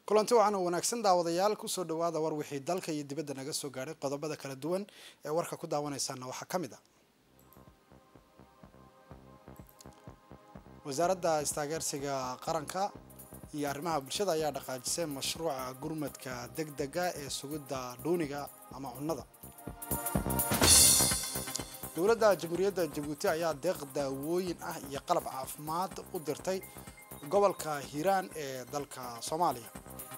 kulanti waxaana wanaagsan daawadayaal kusoo dhawaada war wixii dalka iyo dibadda naga soo gaadhay qodobada kala duwan ee warka ku daawanaysaana waxaa ka mid a wasaaradda istaageersiga qaranka iyo arrimaha bulshada ayaa dhaqaajisay mashruuca gurmadka deg dega ee sugidda dhuuniga ama cunnada dowladda jamhuuriyadda jabuuti ayaa deeq daawooyin ah iyo qalab caafimaad u dirtay gobolka hiiraan ee dalka soomaaliya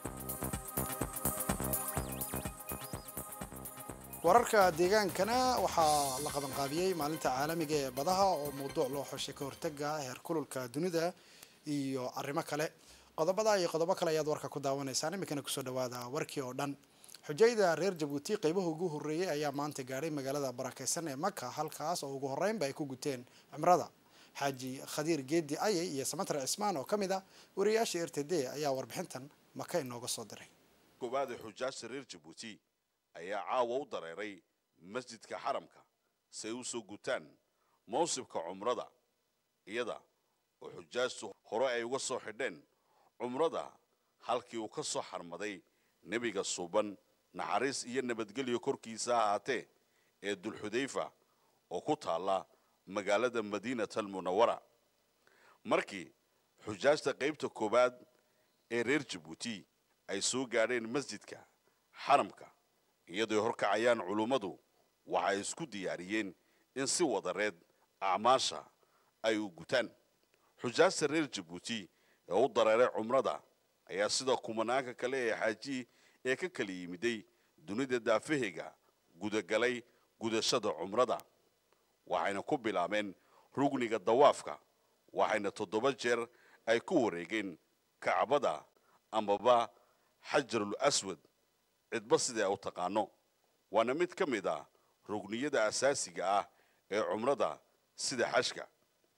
wararka deegaankana waxaa la qabanqaabiyey maalinta caalamiga ee badaha oo mawduuc loo xoshay ka hortaga heerkululka dunida iyo arrimo kale qodobada iyo qodobo kale ayaad warka ku daawanaysaan iminkana kusoo dhawaada warkii oo dhan xujayda reer jabuuti qeybaha ugu horreeyey ayaa maanta gaadhay magaalada barakeysan ee maka halkaas oo ugu horreynba ay ku guteen cimrada xaaji khadiir geedi ayay iyo samatar cismaan oo ka mid ah wariyaasha r t d ayaa warbixintan maka inooga soo diray koowaada xujaajta reer jabuuti ayaa caawa u dareeray masjidka xaramka si ay u soo gutaan mawsibka cumrada iyada oo xujaajtu hore ay uga soo xidheen cumrada halkii uu ka soo xarmaday nebiga suuban naxariis iyo nabadgelyo korkiisa ha ahaatee ee dulxudayfa oo ku taalla magaalada madiinat almunawara markii xujaajta qaybta koowaad ee reer jabuuti ay soo gaadheen masjidka xaramka iyadooy horkacayaan culummadu waxay isku diyaariyeen in si wadareed acmaasha ay u gutaan xujaajta reer jabuuti ee u dareeray cumrada ayaa sida kumanaanka kale ee xaaji ee ka kala yimiday dunida daafaheyga gudagalay gudashada cumrada waxayna ku bilaabeen rugniga dawaafka waxayna toddoba jeer ay ku wareegeen kacbada amaba xajarul aswad cidba sida ay u taqaano waana mid ka mid ah rugniyada asaasiga ah ee cumrada sida xashka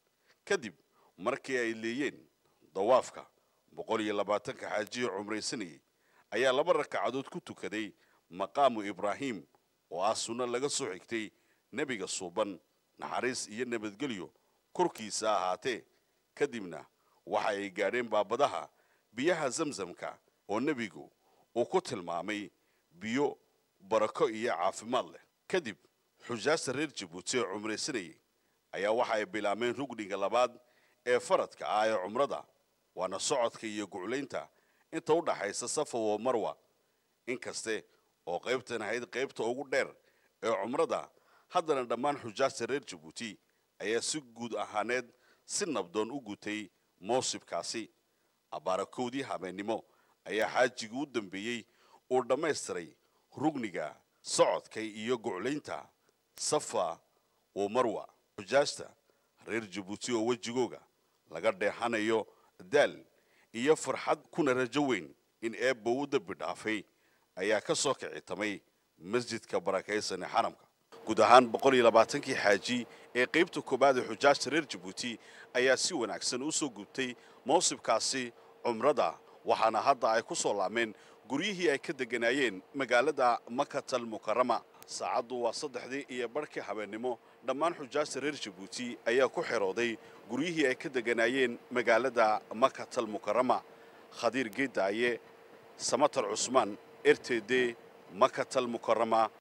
kadib markii ay leeyeen dawaafka boqol iyo labaatanka xaajiya cumraysanayay ayaa laba rakacadood ku tukaday maqaamu ibraahim oo ah sunno laga soo xigtay nebiga suuban naxariis iyo nabadgelyo korkiisa ahaatee kadibna waxa ay gaadheen baabadaha biyaha zamzamka oo nebigu uu ku tilmaamay biyo barako iyo caafimaad leh kadib xujaajta reer jabuuti ee cumraysanayay ayaa waxa ay bilaabeen rugniga labaad ee faradka ah ee cumrada waana socodka iyo guclaynta inta u dhaxaysa safa wa marwa inkaste oo qaybtan ahayd qaybta ugu dheer ee cumrada haddana dhammaan xujaajta reer jabuuti ayaa si guud ahaaneed si nabdoon u gutay mawsibkaasi abaarakoodii habeennimo ayaa xaajigii u dambeeyey uu dhammaystiray rugniga socodka iyo guclaynta safa wa marwa xujaajta reer jabuuti oo wejigooga laga dheexanayo daal iyo farxad kuna rajo weyn in eebba u dembi dhaafay ayaa ka soo kicitamay masjidka barakaysan ee xaramka guud ahaan boqol iyo labaatankii xaaji ee qaybta koowaad ee xujaajta reer jabuuti ayaa si wanaagsan u soo gubtay mawsibkaasi cumrada waxaana hadda ay ku soo laameen guryihii ay ka degganaayeen magaalada makatal mukarama saacaddu waa saddexdii iyo barhkii habeennimo dhammaan xujaajta reer jabuuti ayaa ku xerooday guryihii ay ka degganaayeen magaalada makatal mukarama khadiir geedaaye samatar cusmaan r t d makatal mukarama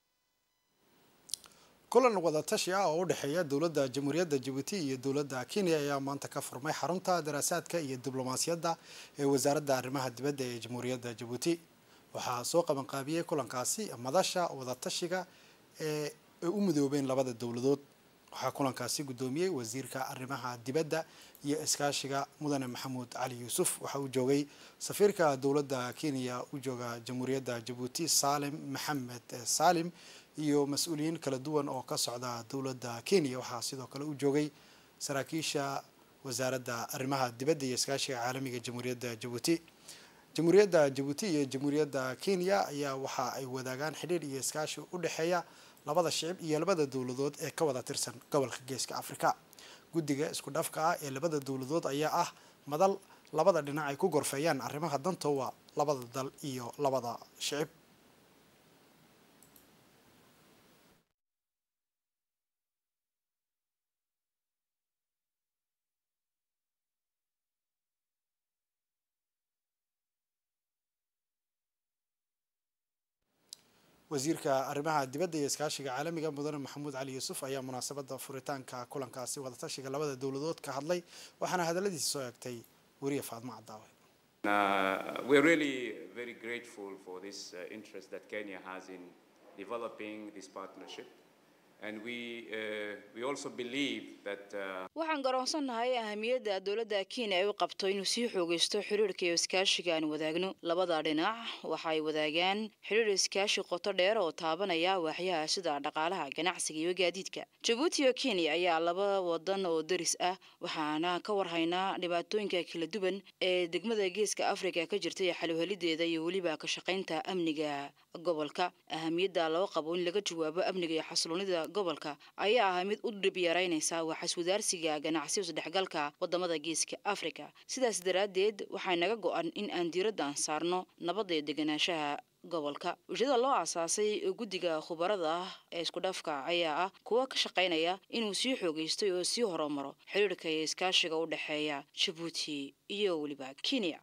kulan wadatashi ah oo u dhexeeya dowladda jamhuuriyadda jabuuti iyo dowladda kenya ayaa maanta ka furmay xarunta daraasaadka iyo diblomaasiyadda ee wasaaradda arrimaha dibadda ee jamhuuriyadda jabuuti waxaa soo qabanqaabiyey kulankaasi madasha wadatashiga ee ay u midoobeen labada dowladood waxaa kulankaasi guddoomiyey wasiirka arrimaha dibadda iyo iskaashiga mudane maxamuud cali yuusuf waxaa uu joogay safiirka dowladda kenya u jooga jamhuuriyadda jabuuti saalim maxamed saalim iyo mas-uuliyiin kala duwan oo ka socda dowladda kenya waxaa sidoo kale u joogay saraakiisha wasaaradda arrimaha dibadda iyo iskaashiga caalamiga jamhuuriyadda jabuuti jamhuuriyadda jabuuti iyo jamhuuriyadda kenya ayaa waxa ay wadaagaan xidhiir iyo iskaashi u dhexeeya labada shicib iyo labada dowladood ee ka wada tirsan gobolka geeska afrika guddiga isku dhafka ah ee labada dowladood ayaa ah madal labada dhinac ay ku gorfeeyaan arrimaha dantoowa labada dal iyo labada shicib wasiirka arrimaha dibadda iyo iskaashiga caalamiga mudane maxamuud cali yuusuf ayaa munaasabada furitaanka kulankaasi wadatashiga labada dowladood ka hadlay waxaana hadaladiisa soo eegtay weriye faadmo cadaawe Uh, we're really very grateful for this uh, interest that Kenya has in developing this partnership. And we, uh, we also believe that uh, waxaan garoonsannahay ahamiyadda dowladda kenya ay u qabto inuu sii xoogaysto xiriirka iyo iskaashiga aan wadaagno labada dhinac waxa ay wadaagaan xiriir iskaashi qoto dheer oo taabanaya waaxyaha sida dhaqaalaha ganacsiga iyo gaadiidka jabuuti iyo kenya ayaa laba wadan oo daris ah waxaana ka warhaynaa dhibaatooyinka kala duwan ee degmada geeska afrika ka jirta iyo xaluhelideeda iyo weliba ka shaqaynta amniga gobolka ahamiyadda loo qabo in laga jawaabo amniga iyo xasiloonida gobolka ayaa ah mid u dhib yaraynaysa waxiswadaarsiga ganacsiyo isdhexgalka wadamada geeska africa sidaas daraaddeed waxay naga go-an in aan diiraddan saarno nabadda iyo deganaanshaha gobolka ujeedada loo aasaasay guddiga khubarada ah ee isku dhafka ayaa ah kuwa ka shaqaynaya inuu sii xoogaystay oo sii horumaro xiriirka iyo iskaashiga u dhexeeya jabuuti iyo weliba kenya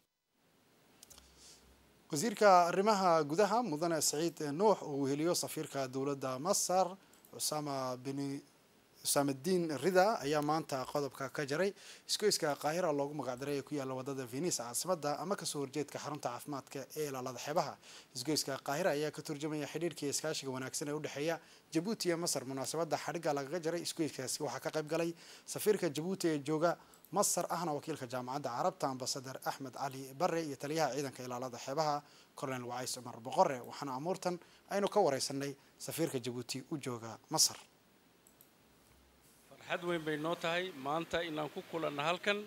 wasiirka arrimaha gudaha mudane saciid nuux oo uu heliyo safiirka dowladda masar usama bin usaamadiin rida ayaa maanta qodobka ka jaray isgoyska qaahira loogu magacdaray ee ku yaalla wadada venice caasimada ama kasoo horjeedka xarunta caafimaadka ee ilaalada xeebaha isgoyska qaahira ayaa ka turjumaya xidhiirkii iskaashiga wanaagsan ee udhexeeya jabuuti iyo masar munaasabada xadhigga lagaga jaray isgoyskaasi waxaa ka qayb galay safiirka jabuuti ee jooga masar ahna wakiilka jaamacadda carabta ambasadar axmed cali bare iyo taliyaha ciidanka ilaalada xeebaha colonel wacays cumar boqore waxaana amuurtan aynu ka wareysanay safiirka jabuuti u jooga masar farxad weyn bay noo tahay maanta inaan ku kulanno halkan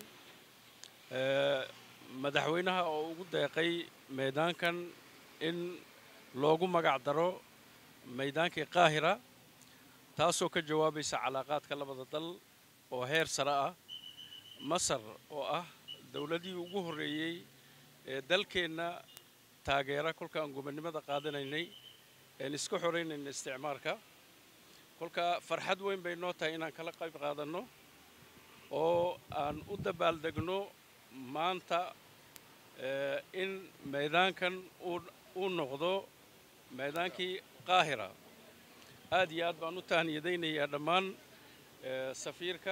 madaxweynaha oo ugu deeqay meedaankan in loogu magac daro meydaankii qaahira taasoo ka jawaabaysa calaaqaadka labada dal oo heer sare ah masar oo ah dowladii ugu horreeyey ee dalkeenna taageera kolkaan gobonnimada qaadanaynay een iska xoraynayna isticmaalka kolka farxad weyn bay noo tahay inaan kala qayb qaadanno oo aan u dabaaldegno maanta in meedaankan uu noqdo meedaankii qaahira aad iyo aad baan u tahniyadaynayaa dhammaan safiirka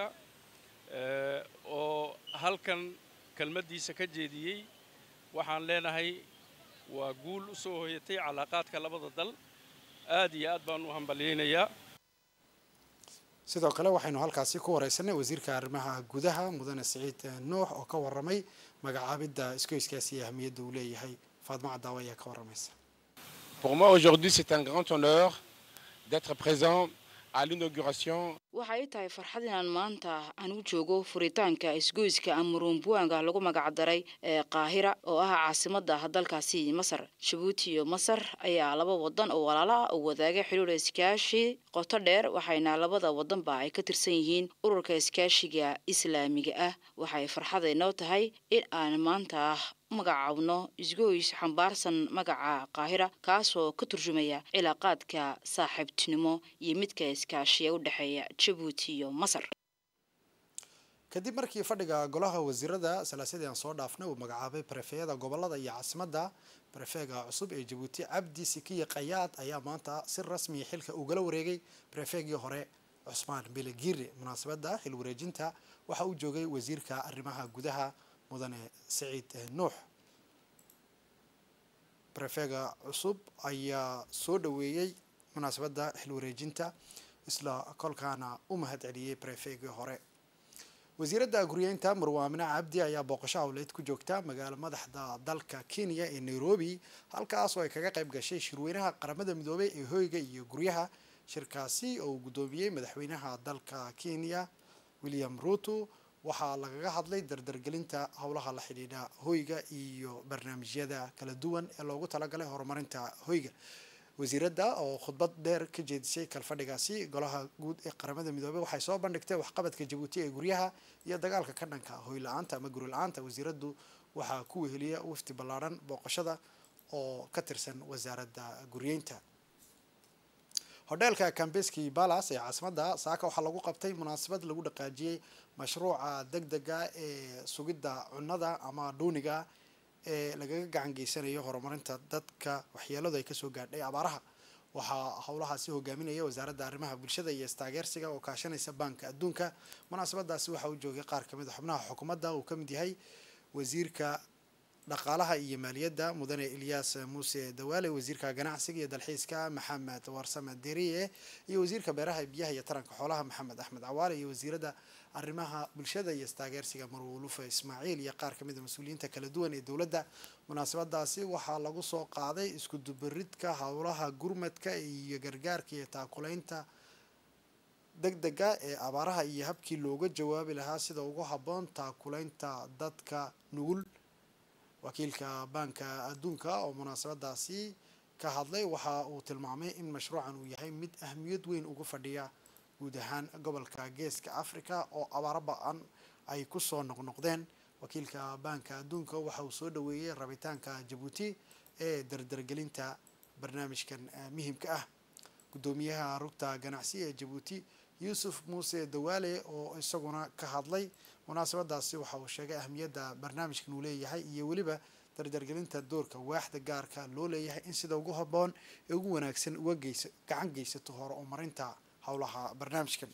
oo halkan kelmaddiisa ka jeediyey waxaan leenahay waa guul u soo hoyatay calaaqaadka labada dal aad iyo aad baan u hambalyaynayaa sidoo kale waxaynu halkaasi ku wareysanay wasiirka arrimaha gudaha mudane siciid nuux oo ka waramay magacaabidda isgoyskaasi iyo ahamiyadda uu leeyahay faadmo cadaawa ayaa ka waramaysa Pour moi, aujourd'hui, c'est un grand honneur d'être présent à l'inauguration waxay tahay farxad inaan maanta aan u joogo furitaanka isgoyska amurumbuanga lagu magacdaray ee qaahira oo ah caasimadda dalkaasi masar jabuuti iyo masar ayaa laba wadan oo walaalo ah oo wadaaga xiriir iskaashi qoto dheer waxayna labada wadanba ay ka tirsan yihiin ururka iskaashiga islaamiga ah waxay farxadaynoo tahay in aan maanta magacaabno isgoys xambaarsan magaca qaahira kaasoo ka turjumaya cilaaqaadka saaxiibtinimo iyo midka iskaashiya u dhexeeya jabuuti iyo masar kadib markii fadhiga golaha wasiirada salaasadii aan soo dhaafnay uu magacaabay barefeyada gobolada iyo caasimadda barefeega cusub ee jabuuti cabdi sikiye qayaad ayaa maanta si rasmiya xilka ugala wareegay barefeegii hore cusmaan biligire munaasabadda xil wareejinta waxa uu joogay wasiirka arrimaha gudaha mudane saciid nuux barefeega cusub ayaa soo dhaweeyey munaasabadda xil wareejinta isla kolkaana u mahad celiyey barefeegii hore wasiiradda guryeynta marwaamine cabdi ayaa booqasho howleed ku joogta magaalo madaxda dalka kenya ee nairobi halkaas oo ay kaga qayb gashay shirweynaha qaramada midoobay ee hoyga iyo guryaha shirkaasi oo uu guddoomiyey madaxweynaha dalka kenya william ruto waxaa lagaga hadlay dardargelinta howlaha la xidhiidha hoyga iyo barnaamijyada kala duwan ee loogu talagalay horumarinta hoyga wasiiradda oo khudbad dheer ka jeedisay kalfadhigaasi golaha guud ee qaramada midoobey waxay soo bandhigtay waxqabadka jabuuti ee guryaha iyo dagaalka ka dhanka hoy la-aanta ama guri la-aanta wasiiraddu waxaa ku weheliya wafti ballaadhan booqashada oo ka tirsan wasaaradda guryeynta hodheelka cambeski balas ee caasimadda saaka waxaa lagu qabtay munaasabad lagu dhaqaajiyey mashruuca deg dega ee sugidda cunnada ama dhuuniga ee lagaga gacan geysanayo horumarinta dadka waxyeeladu ay kasoo gaadhay abaaraha waxaa howlahaasi hogaaminaya wasaaradda arrimaha bulshada iyo istaageersiga oo kaashanaysa baanka adduunka munaasabadaasi waxaa u joogay qaar kamid a xubnaha xukuumadda uu kamid yahay wasiirka dhaqaalaha iyo maaliyadda mudane ilyaas muuse dawaale wasiirka ganacsiga iyo dalxiiska maxamed warsame deriye iyo wasiirka beeraha biyaha iyo taranka xoolaha maxamed axmed cawaale iyo wasiiradda arrimaha bulshada iyo istaageersiga marwulufa ismaaciil iyo qaar kamid a mas-uuliyiinta kala duwan ee dowladda munaasabadaasi waxaa lagu soo qaaday isku dubaridka howlaha gurmadka iyo gargaarka iyo taakulaynta degdega ee abaaraha iyo habkii looga jawaabi lahaa sida ugu habboon taakulaynta dadka nugul wakiilka baanka adduunka oo munaasabadaasi ka hadlay waxa uu tilmaamay in mashruucan uu yahay mid ahmiyad weyn ugu fadhiya guud ahaan gobolka geeska africa oo abaaro ba-an ay kusoo noqnoqdeen wakiilka baanka adduunka waxa uu soo dhaweeyey rabitaanka jabuuti ee dardargelinta barnaamijkan muhimka ah guddoomiyaha rugta ganacsi ee jabuuti yuusuf muuse dawaale oo isaguna ka hadlay munaasabadaasi waxa uu sheegay ahmiyadda barnaamijkan uu leeyahay iyo weliba dardargelinta doorka waaxda gaarka loo leeyahay in sida ugu habboon ee ugu wanaagsan uga geysa gacan geysato hore oo marinta howlaha barnaamijkan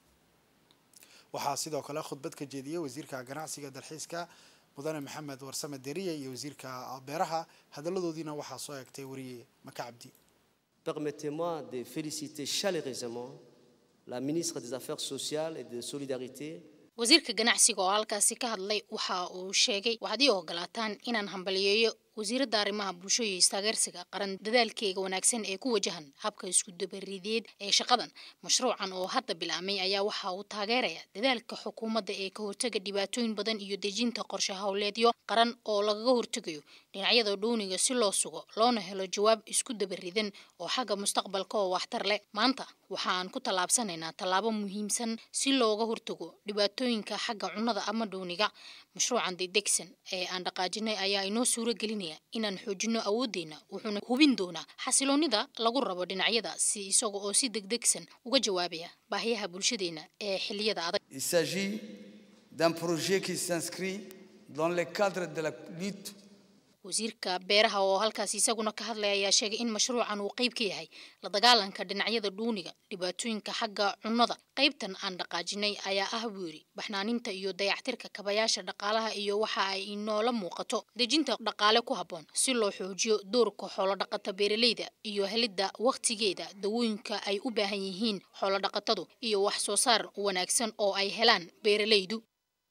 waxaa sidoo kale khudbad ka jeediyey wasiirka ganacsiga dalxiiska mudane maxamed warsame deriye iyo wasiirka beeraha hadaladoodiina waxaa soo eegtay wariye maka cabdi Permettez-moi de féliciter chaleureusement la ministre des Affaires sociales et de Solidarité, wasiirka ganacsiga oo halkaasi ka hadlay waxa uu sheegay waxaad ii ogolaataan inaan hambaliyeeyo wasiiradda arrimaha bulsho iyo istaageersiga qaran dadaalkeega wanaagsan ee ku wajahan habka isku dabarideed ee shaqadan mashruucan oo hadda bilaabmay ayaa waxa uu taageeraya dadaalka xukuumadda ee ka hortaga dhibaatooyin badan iyo dejinta qorshe howleedyo qaran oo lagaga hortegayo dhinacyada dhuuniga si loo sugo loona helo jawaab isku dabaridan oo xagga mustaqbalka oo waxtar leh maanta waxa aan ku tallaabsanaynaa tallaabo muhiimsan si looga hortago dhibaatooyinka xagga cunnada ama dhuuniga mashruucan degdegsan ee aan dhaqaajinay ayaa inoo suuro gelinaya inaan xoojino awooddeena wuxuuna hubin doonaa xasiloonida lagu rabo dhinacyada si isaga oo si degdegsan uga jawaabaya baahiyaha bulshadeena ee xilliyada adag Il s'agit d'un projet qui s'inscrit dans le cadre de la lutte wasiirka beeraha oo halkaasi isaguna ka hadlaya ayaa sheegay in mashruucan uu qayb ka yahay la dagaalanka dhinacyada dhuuniga dhibaatooyinka xagga cunnada qaybtan aan dhaqaajinay ayaa ah buu yidhi baxnaaninta iyo dayactirka kabayaasha dhaqaalaha iyo waxa ay inoola muuqato dejinta dhaqaale ku habboon si loo xoojiyo doorka xoolodhaqata beeraleyda iyo helidda wakhtigeeda dawooyinka ay u baahan yihiin xoolodhaqatadu iyo wax soo saar wanaagsan oo ay helaan beeraleydu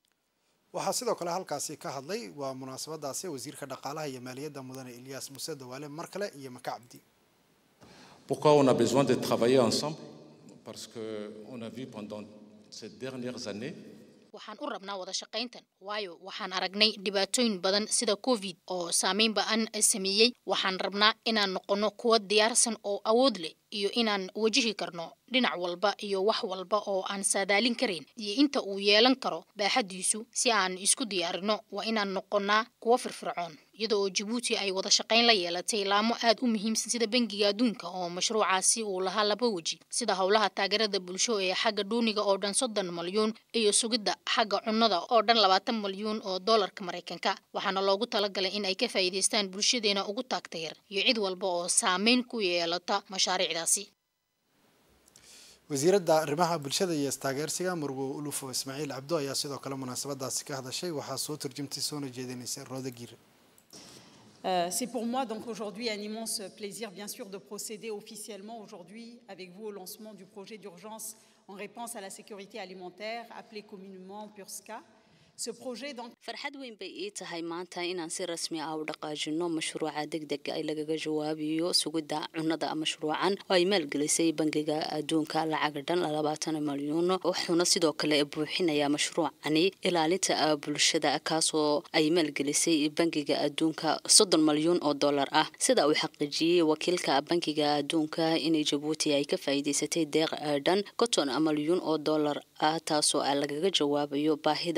waxaa sidoo kale halkaasi ka hadlay waa munaasabadaasi wasiirka dhaqaalaha iyo maaliyadda mudane ilyaas muuse dawaale mar kale iyo maka cabdi Pourquoi on a besoin de travailler ensemble Parce qu'on a vu pendant ces dernières années waxaan u rabnaa wada shaqayntan waayo waxaan aragnay dhibaatooyin badan sida covid oo saameyn ba-an sameeyey waxaan rabnaa inaan noqono kuwa diyaarsan oo awood leh iyo inaan wajihi karno dhinac walba iyo wax walba oo aan saadaalin karayn iyo inta uu yeelan karo baaxadiisu si aan isku diyaarino waa inaan noqonaa kuwa firfircoon iyada oo jabuuti ay wada shaqayn la yeelatay laamo aad u muhiimsan sida bangiga adduunka oo mashruucaasi uu lahaa laba weji sida howlaha taageerada bulsho ee xagga dhuuniga oo dhan soddon malyuun iyo sugidda xagga cunnada oo dhan labaatan malyuun oo doolarka maraykanka waxaana loogu talagalay in ay ka faa'iidaystaan bulshadeena ugu taagta yar iyo cid walba oo saameyn ku yeelata mashaariicdaasi wasiiradda arrimaha bulshada iyo istaageersiga marwo ulufo ismaaciil cabdo ayaa sidoo kale munaasabadaasi ka hadashay waxaa soo turjumtay soona jeedinaysa rooda giir Euh, C'est pour moi donc aujourd'hui un immense plaisir bien sûr de procéder officiellement aujourd'hui avec vous au lancement du projet d'urgence en réponse à la sécurité alimentaire appelé communément PURSCA. Ce projet donc farxad weyn bay ii tahay maanta inaan si rasmi ah u dhaqaajino mashruuca degdega ay lagaga jawaabiyo sugidda cunnada mashruucan oo ay maalgelisay bangiga adduunka lacaga dhan labaatan malyuun wuxuuna sidoo kale buuxinayaa mashruucani ilaalinta bulshada kaasoo ay maalgelisay bangiga adduunka soddon malyuun oo dollar ah sida uu xaqiijiyey wakiilka bangiga adduunka inay jabuuti ay ka faa'iidaysatay deeq dhan konton malyuun oo dollar ah taasoo lagaga jawaabayo baahida deg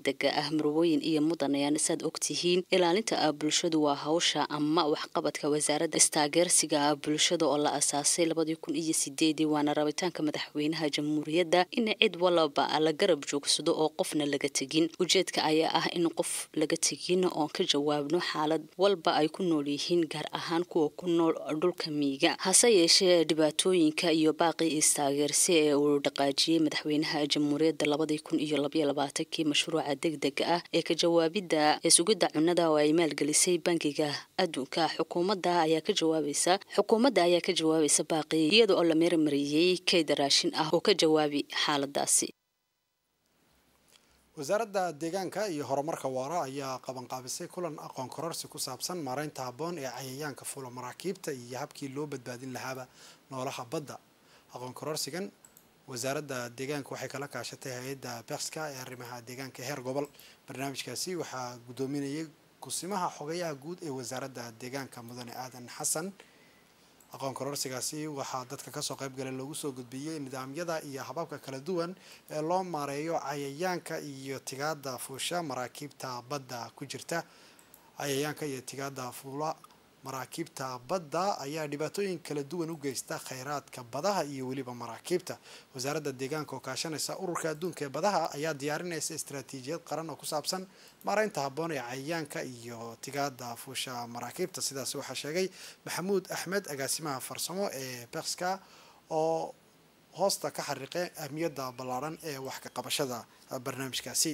degdega ah marwooyin iyo mudanayaan saad ogtihiin ilaalinta bulshadu waa hawsha ama waxqabadka wasaaradda istaageersiga bulshada oo la asaasay labadii kun iyo sideedii waana rabitaanka madaxweynaha jamhuuriyadda in cid walaba la garab joogsado oo qofna laga tegin ujeedka ayaa ah in qof laga tegin oon ka jawaabno xaalad walba ay ku nool yihiin gaar ahaan kuwa ku nool dhulka miiga hase yeeshee dhibaatooyinka iyo baaqii istaageersi ee uu dhaqaajiyey madaxweynaha jamhuuriyadda labadii kun iyo labaiyo labaatankii mashruuca degdega ah ee ka jawaabidda ee sugidda cunnada oo ay maalgelisay bangiga adduunka xukuumadda ayaa ka jawaabaysa xukuumadda ayaa ka jawaabaysa baaqii iyada oo la meermariyey kayd raashin ah oo ka jawaabi xaaladaasi wasaaradda deegaanka iyo horumarka waara ayaa qabanqaabisay kulan aqoon kororsi ku saabsan maaraynta habboon ee cayayaanka fuula maraakiibta iyo habkii loo badbaadin lahaaba noolaha badda aqoon kororsigan wasaaradda deegaanka waxay kala kaashatay hay-adda bekska ee arrimaha deegaanka heer gobol barnaamijkaasi waxaa guddoominayay kusimaha xogayaha guud ee wasaaradda deegaanka mudane aadan xasan aqoon kororsigaasi waxaa dadka kasoo qaybgalay loogu soo gudbiyey nidaamyada iyo hababka kala duwan ee loo maareeyo cayayaanka iyo tigaada fuusha maraakiibta badda ku jirta cayayaanka iyo tigaada fuula maraakiibta badda ayaa dhibaatooyin kala duwan u geysta kheyraadka badaha iyo weliba maraakiibta wasaaradda deegaanka oo kaashanaysa ururka adduunka ee badaha ayaa diyaarinaysa istaraatiijiyad qaran oo ku saabsan maaraynta habboon ee cayayaanka iyo tigaada fuusha maraakiibta sidaas waxaa sheegay maxamuud axmed agaasimaha farsamo ee bekska oo hoosta ka xariiqay ahmiyadda ballaaran ee wax ka qabashada barnaamijkaasi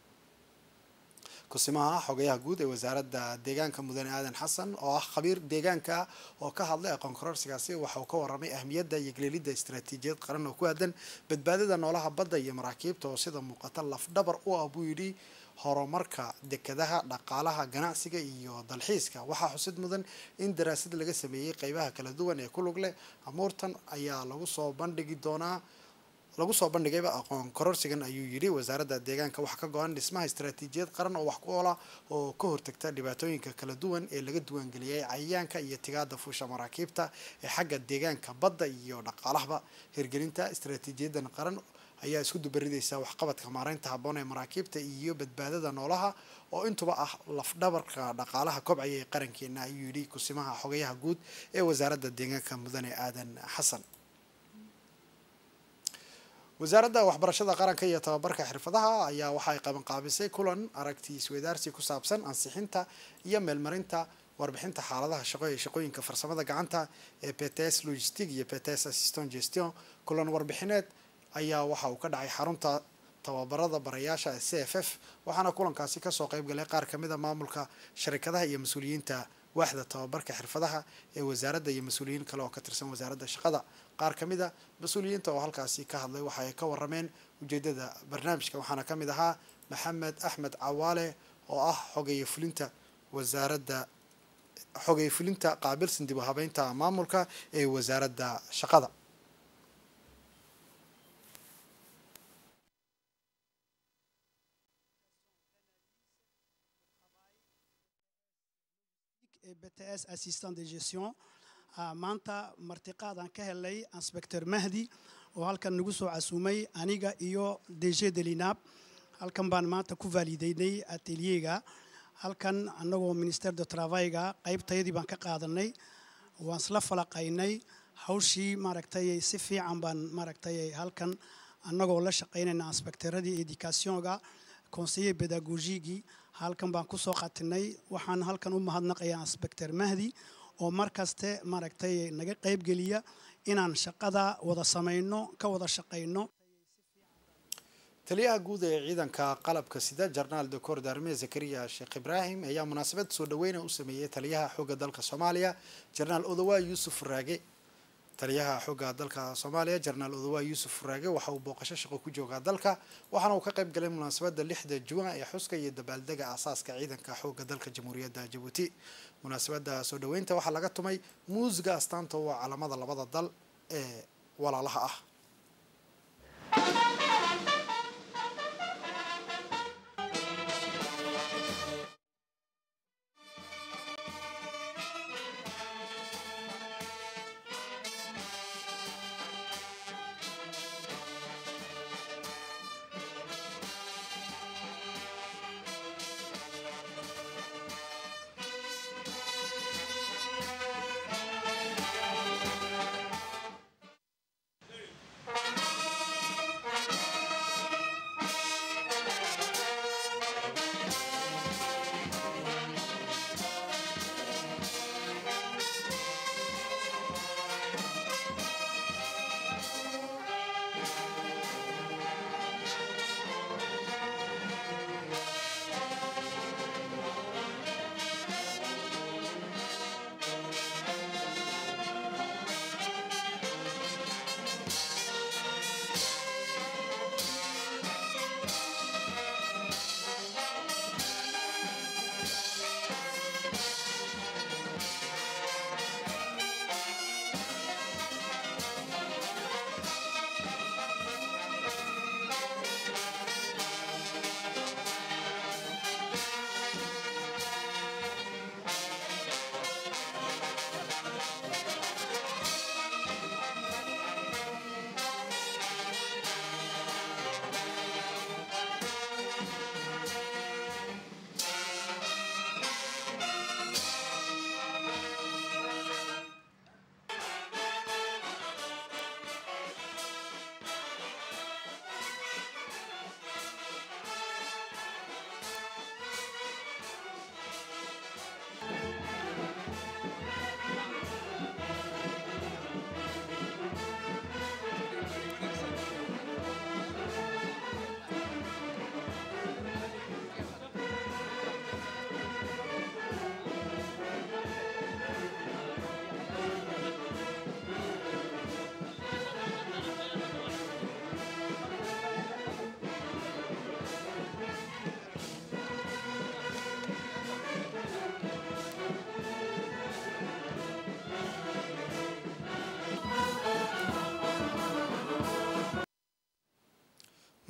kusimaha xogayaha guud ee wasaaradda deegaanka mudane aadan xasan oo ah khabiir deegaanka oo ka hadlay aqoon kororsigaasi waxa uu ka waramay ahmiyadda iyo geleelidda istaraatiijiyad qaran oo ku aadan badbaadada noolaha badda iyo maraakiibta oo sida muuqata lafdhabar u ah buu yidhi horumarka dekadaha dhaqaalaha ganacsiga iyo dalxiiska waxaa xusid mudan in daraasad laga sameeyey qeybaha kala duwan ee ku lug leh amuurtan ayaa lagu soo bandhigi doonaa lagu soo bandhigayba aqoon kororsigan ayuu yidhi wasaaradda deegaanka waxaa ka go-an dhismaha istaraatiijiyad qaran oo wax ku oola oo ka hortagta dhibaatooyinka kala duwan ee laga duwangeliyay cayayaanka iyo tigaada fuusha maraakiibta ee xagga deegaanka badda iyo dhaqaalahaba hirgelinta istaraatiijiyadan qaran ayaa isku dubaridaysa waxqabadka maaraynta habboon ee maraakiibta iyo badbaadada noolaha oo intuba ah lafdhabarka dhaqaalaha kobcaya ee qarankeena ayuu yidhi kusimaha xogayaha guud ee wasaaradda deegaanka mudane aadan xasan wasaaradda waxbarashada qaranka iyo tababarka xirfadaha ayaa waxa ay qabanqaabisay kulan aragti isweydaarsi ku saabsan ansixinta iyo meelmarinta warbixinta xaaladaha shaqo ee shaqooyinka farsamada gacanta ee pts logistic iyo pts assistant gestion kulan warbixineed ayaa waxa uu ka dhacay xarunta tababarada barayaasha ee c f f waxaana kulankaasi kasoo qeybgalay qaar kamid a maamulka sharikadaha iyo mas-uuliyiinta waaxda tababarka xirfadaha ee wasaaradda iyo mas-uuliyiin kale oo ka tirsan wasaaradda shaqada qaar ka mid a mas-uuliyiinta oo halkaasi ka hadlay waxa ay ka warameen ujeedada barnaamijka waxaana ka mid ahaa maxamed axmed cawaale oo ah xogeeye fulinta wasaaradda xogeeye fulinta qaabilsan dib u habeynta maamulka ee wasaaradda shaqada bts assistant de gestion maanta martiqaadaan ka helay inspector mahdi oo halkan nagu soo casuumay aniga iyo dg delinaab halkan baan maanta ku vaalideynay ateliyega halkan annagoo minister de travaiga qaybtayadii baan ka qaadanay waan isla falaqaynay hawshii maaragtay si fiican baan maaragtay halkan annagoo la shaqaynayna inspectoradii educationga conseiller pedagogigii halkan baan kusoo qatinay waxaan halkan u mahadnaqayaa inspector mahdi oo mar kaste maaragtay naga qaybgeliya inaan shaqada wada samayno ka wada shaqayno taliyaha guud ee ciidanka qalabka sida jarnaal docor daarme zakariya sheekh ibraahim ayaa munaasabad soo dhaweyna u sameeyey taliyaha xoogga dalka soomaaliya jarnaal odawaa yuusuf raage taliyaha xoogga dalka soomaaliya jarnaal odawaa yuusuf raage waxa uu booqasho shaqo ku joogaa dalka waxaana uu ka qayb galay munaasabadda lixda juwan ee xuska iyo dabaaldega aasaaska ciidanka xoogga dalka jamhuuriyadda jabuuti munaasabadda soo dhaweynta waxaa laga tumay muusiga astaanta waa calamada labada dal ee walaalaha ah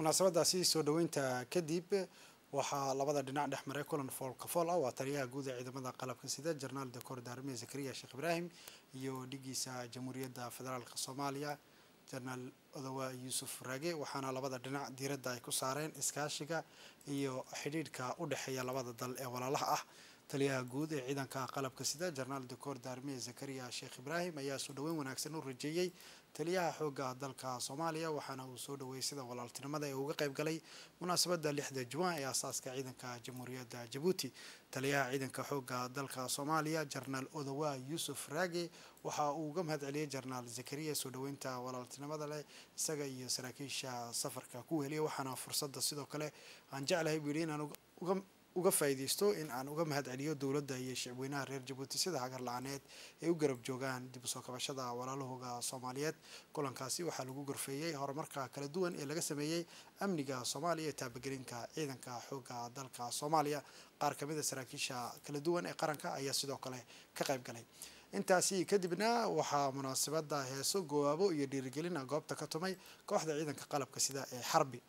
munaasabadaasi soo dhoweynta kadib waxaa labada dhinac dhex maray kulan foolka fool ah waa taliyaha guud ee ciidamada qalabka sida jenaraal doctor daarme zakariya sheekh ibraahim iyo dhigiisa jamhuuriyadda federaalk soomaaliya jenaraal odowa yuusuf raage waxaana labada dhinac diiradda ay ku saareen iskaashiga iyo xidhiidhka u dhexeeya labada dal ee walaalaha ah taliyaha guud ee ciidanka qalabka sida jenaraal doctor daarme zakariya sheekh ibraahim ayaa soo dhoweyn wanaagsan u rajeeyey taliyaha xoogga dalka soomaaliya waxaana uu soo dhoweeyey sida walaaltinimada ee uga qayb galay munaasabadda lixda juwan ee aasaaska ciidanka jamhuuriyadda jabuuti taliyaha ciidanka xoogga dalka soomaaliya jenaraal odowa yuusuf raage waxa uu uga mahad celiyey jenaraal zakariya soo dhoweynta walaaltinimada leh isaga iyo saraakiisha safarka ku weheliya waxaana fursadda sidoo kale aan jeclahay buu yidhi inaan uga uga faa'iidaysto in aan uga mahad celiyo dowladda iyo shicweynaha reer jabuuti sida hagar la-aaneed ay u garab joogaan dib u soo kabashada walaalahooga soomaaliyeed kulankaasi waxaa lagu gorfeeyey horumarka kala duwan ee laga sameeyey amniga soomaaliya ee taabagelinka ciidanka xoogga dalka soomaaliya qaar ka mid a saraakiisha kala duwan ee qaranka ayaa sidoo kale ka qayb galay intaasi kadibna waxaa munaasabada heeso goowaabo iyo dhiirigelina goobta ka tumay kooxda ciidanka qalabka sida ee xarbi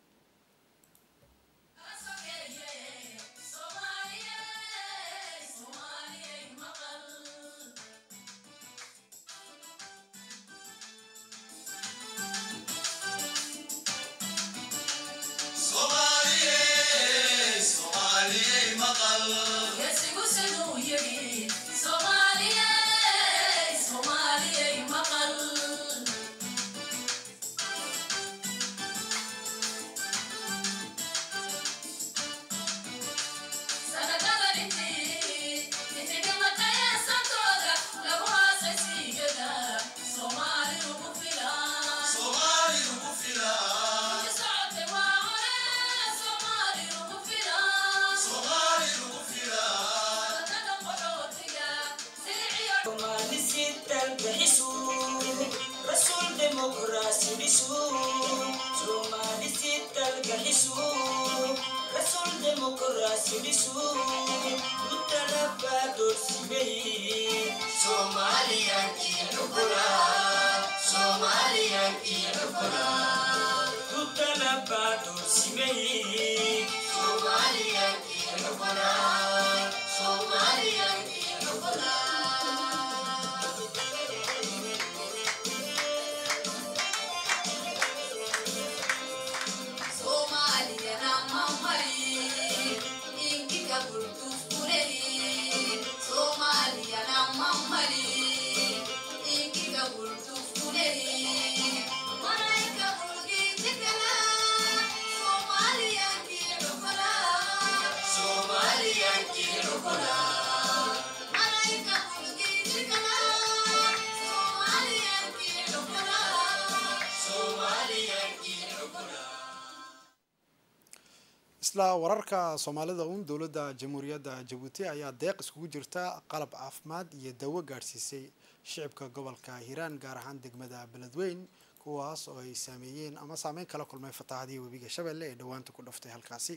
isla wararka soomaalida uun dowladda jamhuuriyadda jabuuti ayaa deeq iskugu jirta qalab caafimaad iyo dawo gaadhsiisay shicibka gobolka hiiraan gaar ahaan degmada beledweyn kuwaas oo ay saameeyeen ama saameyn kala kulmay fatahaadihii webiga shabeelle ee dhowaanta ku dhaftay halkaasi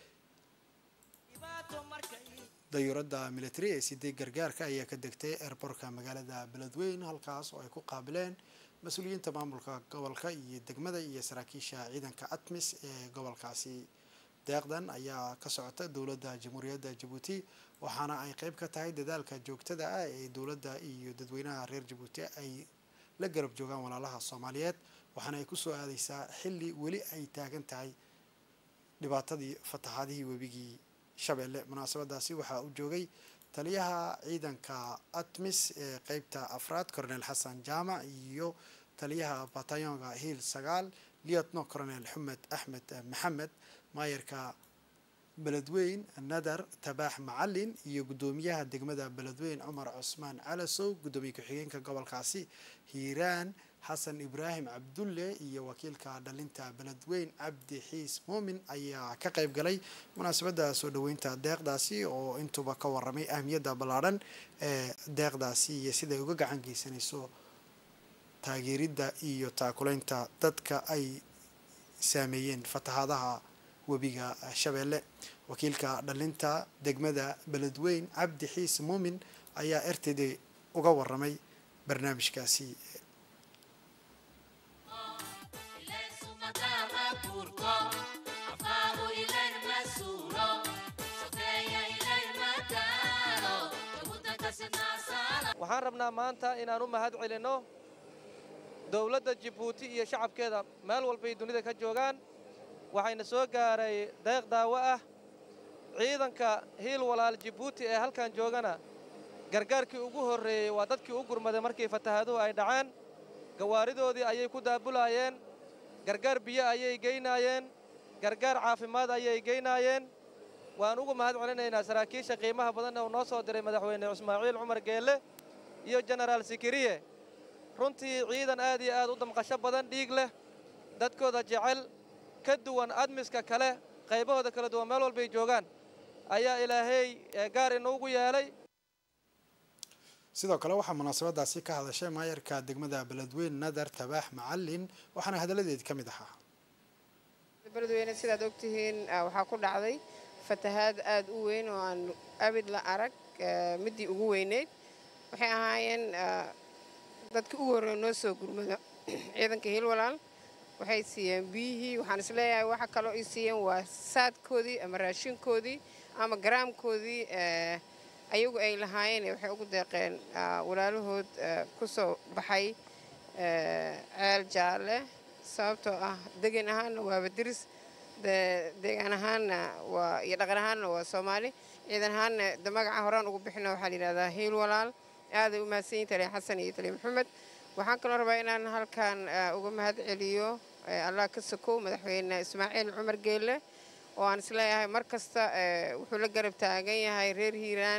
dayuuradda military ee siday gargaarka ayaa ka degtay eerborka magaalada beledweyn halkaas oo ay ku qaabileen mas-uuliyiinta maamulka gobolka iyo degmada iyo saraakiisha ciidanka atmis ee gobolkaasi deeqdan ayaa ka socota dowladda jamhuuriyadda jabuuti waxaana ay qeyb ka tahay dadaalka joogtada ah ee dowladda iyo dadweynaha reer jabuuti ay la garab joogaan walaalaha soomaaliyeed waxaana ay kusoo aadeysaa xilli weli ay taagan tahay dhibaatadii fatahaadihii webigii shabeelle munaasabadaasi waxaa u joogay taliyaha ciidanka atmis ee qeybta afraad coronel xasan jaamac iyo taliyaha batayonga hiil sagaal liatno coronel xumed axmed maxamed maayarka beledweyn nadar tabaax macalin iyo guddoomiyaha degmada beledweyn cumar cusmaan calasow guddoomiye ku-xigeenka gobolkaasi hiiraan xasan ibraahim cabdulle iyo wakiilka dhalinta beledweyn cabdi xiis muumin ayaa ka qayb galay munaasabadda soo dhoweynta deeqdaasi oo intuba ka waramay ahmiyadda ballaadhan ee deeqdaasi iyo siday uga gacan geysanayso taageeridda iyo taakuleynta dadka ay saameeyeen fatahaadaha webiga shabeelle wakiilka dhalinta degmada beledweyn cabdi xiis muumin ayaa r t d uga waramay barnaamijkaasi waxaan rabnaa maanta inaan u mahad celinno dowladda jibuuti iyo shacabkeeda meel walbay dunida ka joogaan waxayna soo gaaray deeq daawo ah ciidanka hiil walaal jibuuti ee halkan joogana gargaarkii ugu horreeyey waa dadkii u gurmaday markii fatahaaduhu ay dhaceen gawaaridoodii ayay ku daabulaayeen gargaar biyo ayay geynaayeen gargaar caafimaad ayay geynaayeen waan ugu mahad celinaynaa saraakiisha qiimaha badan ee uu noo soo diray madaxweyne ismaaciil cumar geelle iyo jenaraal sikiriye runtii ciidan aad iyo aad u damqasho badan dhiig leh dadkooda jecel ka duwan admiska kale qaybahooda kala duwan meel walbay joogaan ayaa ilaahay gaar inuugu yeelay sidoo kale waxaa munaasabadaasi ka hadashay maayarka degmada beledweyn nadar tabaax macalin waxaana hadalladeedi ka mid ahaa beledweyne sidaad ogtihiin waxaa ku dhacday fatahaad aad u weyn oo aan abid la arag midii ugu weyneyd waxay ahaayeen dadkii ugu horreeya noo soo gurmado ciidanka hiilwalaal waxay siiyeen biyihii waxaan isleeyahay waxa kaloo ay siiyeen waa saadkoodii ama raashinkoodii ama garaamkoodii ayagu ay lahaayeen waxay ugu deeqeen walaalahood ku soo baxay ceel jaalle sababtoo ah degan ahaanna waaba diris deegaan ahaanna waa iyo dhaqan ahaanna waa soomaali ciidan ahaanna de magaca horaan ugu bixina waxaa la yidhahdaa hiil walaal aaday u mahadsan yihin taliya xasan iyo taliya maxamed waxaan kaloo rabaa inaan halkan uga mahad celiyo allah ka sokow madaxweyne ismaaciil cumar geelle oo aan isleeyahay mar kasta wuxuu la garab taagan yahay reer hiiraan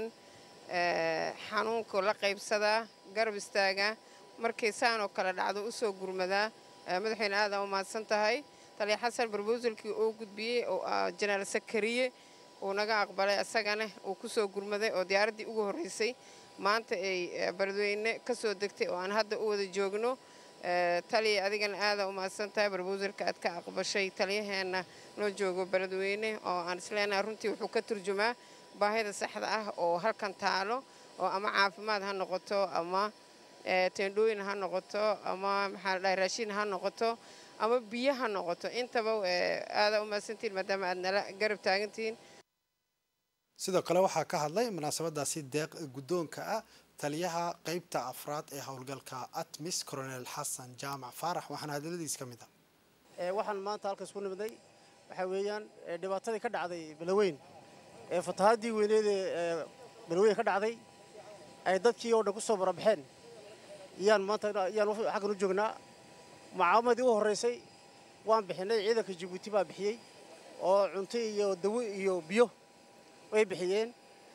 xanuunka la qaybsadaa garab istaaga markay saan oo kale dhacdo u soo gurmadaa madaxweyne aad aa u mahadsan tahay taliya xasan barbuusalkii uu gudbiyey oo jenaraal sakariye uu naga aqbalay asagana uu ku soo gurmaday oo diyaaraddii ugu horreysay maanta ay beledweyne ka soo degtay oo aan hadda u wada joogno taliya adigana aadaa u mahadsan tahay barbuusalka aad ka aqbashay taliyaheenna noo joogo beledweyne oo aan isleenahay runtii wuxuu ka turjumaa baahida saxda ah oo halkan taalo oo ama caafimaad ha noqoto ama teendhooyin ha noqoto ama maxaa la dhahay raashin ha noqoto ama biyo ha noqoto intaba aadaa u mahadsantihin maadaama aad nala garab taagantihiin sidoo kale waxaa ka hadlay munaasabadaasi deeq guddoonka ah taliyaha qeybta afraad ee howlgalka atmis coronel xasan jaamac faarax waxaana hadaladiis ka mid ah waxaan maanta halkaas ku nimidnay waxaa weeyaan dhibaatadii ka dhacday balaweyn ee fatahaadii weyneed ee balaweyn ka dhacday ay dadkii oo dhan ku soo barabaxeen iyaan maanta iyaan xaggan u joognaa mucaawamadii u horreysay waan bixinay ciidanka jabuuti baa bixiyey oo cunto iyo dawo iyo biyo way bixiyeen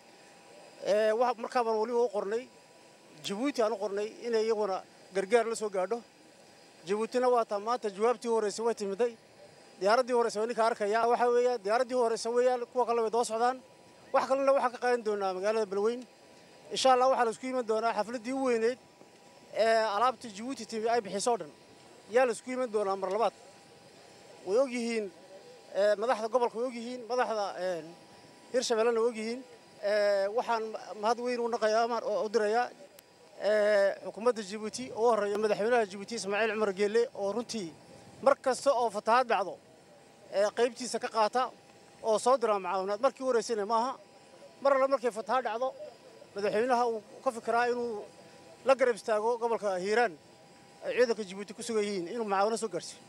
markaa baan weliba u qornay jabuuti aan u qornay inay iyaguna gargaar la soo gaadho jabuutina waa taa maanta jawaabtii horreysay way timiday diyaaraddii horreysa waa ninka arkaya waxaa weeya diyaaraddii horreysa weeyaan kuwa kalena way daba socdaan wax kalena waxaan ka qaadan doonaa magaalada balweyn insha allah waxaa la isku iman doonaa xafladdii u weyneyd ee alaabta jabuuti timi ay bixiso o dhan yaa la isku iman doonaa mar labaad way og yihiin madaxda gobolka way og yihiin madaxda hirshabellena way og yihiin waxaan mahad weyn u naqayaa u dirayaa xukuumadda jabuuti oo u horreeya madaxweynaha jabuuti ismaaciil cumar geelle oo runtii mar kasta oo fatahaad dhacdo qaybtiisa ka qaata oo soo dira mucaawinaad markii u horeysayna maaha mar alle markay fatahaad dhacdo madaxweynaha uu ka fikiraa inuu la garab istaago gobolka hiiraan ay ciidanka jabuuti ku sugan yihiin inuu mucaawino soo gaarsiyo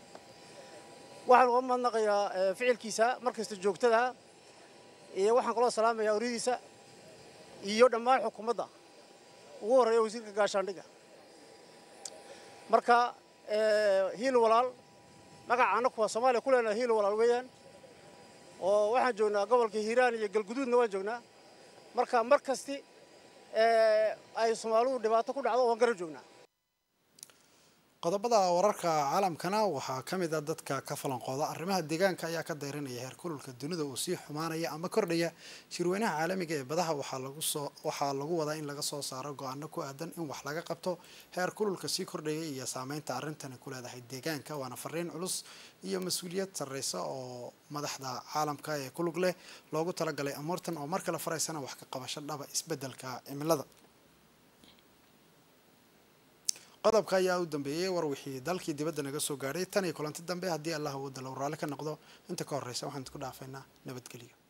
waxaan uga mahadnaqayaa ficilkiisa mar kasta joogtada iyo waxaan kaloo salaamayaa oryadiisa iyo dhammaan xukuumadda ugu horreeya wasiirka gaashaandhigga marka hiil walaal magaca annaku waa soomaaliya ku leenahay hiil walaal weeyaan oo waxaan joognaa gobolka hiiraan iyo galguduudna waan joognaa marka mar kasti ay soomaalidu dhibaato ku dhacdo waan garab joognaa qodobada wararka caalamkana waxaa ka mid a dadka ka falanqooda arrimaha deegaanka ayaa ka dayranaya heer kululka dunida uu sii xumaanaya ama kordhaya shirweynaha caalamiga ee badaha waxaa lagu wadaa in laga soo saaro go-aano ku aadan in wax laga qabto heer kululka sii kordhaya iyo saameynta arrintani ku leedahay deegaanka waana fariin culus iyo mas-uuliyad sarreysa oo madaxda caalamka ee kulug leh loogu talagalay amuurtan oo mar kale faraysana wax ka qabasho dhaba isbeddelka cimilada qodobka ayaa u dambeeyey war wixii dalkii dibadda naga soo gaadhay tan iyo kulanti dambe haddii allah uu dalow raalli ka noqdo inta ka horreysa waxaan isku dhaafaynaa nabadgelyo